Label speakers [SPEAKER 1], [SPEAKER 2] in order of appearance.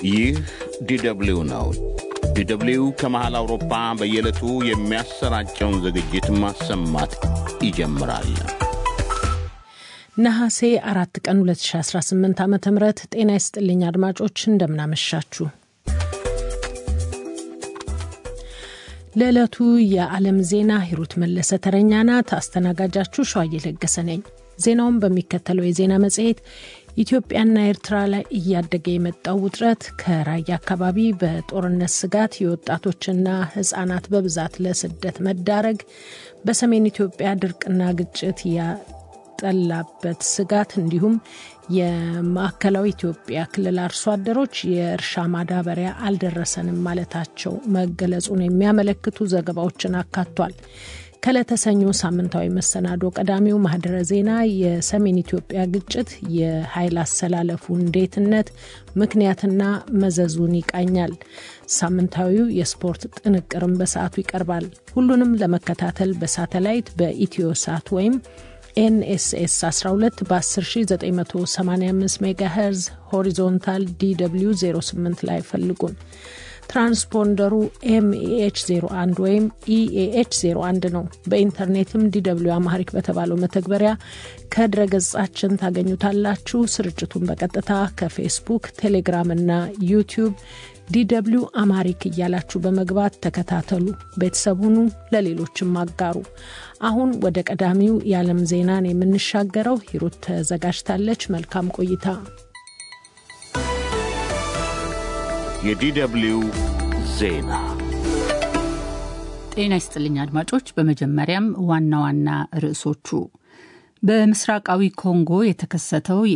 [SPEAKER 1] ይህ ዲደብሊው ነው። ዲደብሊው ከመሃል አውሮፓ በየዕለቱ የሚያሰራጨውን ዝግጅት ማሰማት ይጀምራል።
[SPEAKER 2] ነሐሴ አራት ቀን 2018 ዓ ም ጤና ይስጥልኝ አድማጮች፣ እንደምናመሻችሁ። ለዕለቱ የዓለም ዜና ሂሩት መለሰ ተረኛ ናት። አስተናጋጃችሁ ሸዋዬ ለገሰ ነኝ። ዜናውን በሚከተለው የዜና መጽሔት ኢትዮጵያና ኤርትራ ላይ እያደገ የመጣው ውጥረት፣ ከራያ አካባቢ በጦርነት ስጋት የወጣቶችና ሕጻናት በብዛት ለስደት መዳረግ፣ በሰሜን ኢትዮጵያ ድርቅና ግጭት ያጠላበት ስጋት እንዲሁም የማዕከላዊ ኢትዮጵያ ክልል አርሶ አደሮች የእርሻ ማዳበሪያ አልደረሰንም ማለታቸው መገለጹን የሚያመለክቱ ዘገባዎችን አካቷል። ከለተሰኞ ሳምንታዊ መሰናዶ ቀዳሚው ማህደረ ዜና የሰሜን ኢትዮጵያ ግጭት የኃይል አሰላለፉ እንዴትነት ምክንያትና መዘዙን ይቃኛል። ሳምንታዊው የስፖርት ጥንቅርም በሰዓቱ ይቀርባል። ሁሉንም ለመከታተል በሳተላይት በኢትዮ ሳት ወይም ኤንኤስኤስ 12 በ10985 ሜጋሄርዝ ሆሪዞንታል ዲw 08 ላይ ፈልጉን። ትራንስፖንደሩ ኤምኤኤች 01 ወይም ኢኤኤች 01 ነው። በኢንተርኔትም ዲw አማሪክ በተባለው መተግበሪያ ከድረገጻችን ታገኙታላችሁ። ስርጭቱን በቀጥታ ከፌስቡክ፣ ቴሌግራም እና ዩቲዩብ ዲw አማሪክ እያላችሁ በመግባት ተከታተሉ። ቤተሰቡኑ ለሌሎችም አጋሩ። አሁን ወደ ቀዳሚው የዓለም ዜናን የምንሻገረው ሂሩት ተዘጋጅታለች። መልካም ቆይታ።
[SPEAKER 1] የዲደብሊው ዜና
[SPEAKER 3] ጤና ይስጥልኝ አድማጮች። በመጀመሪያም ዋና ዋና ርዕሶቹ በምስራቃዊ ኮንጎ የተከሰተው